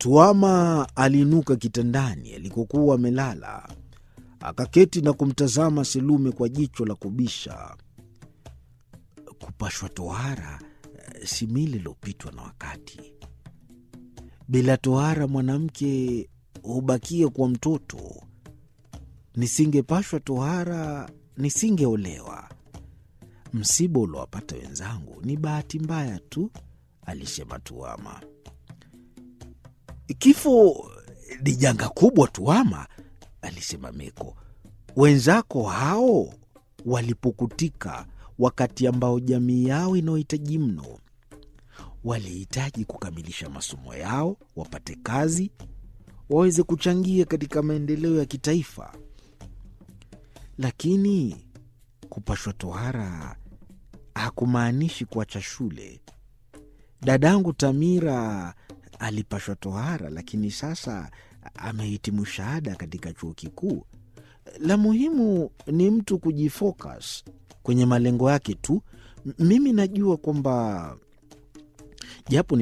Tuama aliinuka kitandani alikokuwa amelala, akaketi na kumtazama Selume kwa jicho la kubisha. Kupashwa tohara si mila iliyopitwa na wakati. Bila tohara mwanamke hubakia kuwa mtoto. Nisingepashwa tohara nisingeolewa. Msiba uliowapata wenzangu ni bahati mbaya tu, alisema Tuama. Kifo ni janga kubwa, Tuama, alisema Meko. Wenzako hao walipukutika wakati ambao jamii yao inaohitaji mno. Walihitaji kukamilisha masomo yao, wapate kazi, waweze kuchangia katika maendeleo ya kitaifa. Lakini kupashwa tohara hakumaanishi kuacha shule. Dadangu Tamira alipashwa tohara, lakini sasa amehitimu shahada katika chuo kikuu. La muhimu ni mtu kujifocus kwenye malengo yake tu. Mimi najua kwamba japo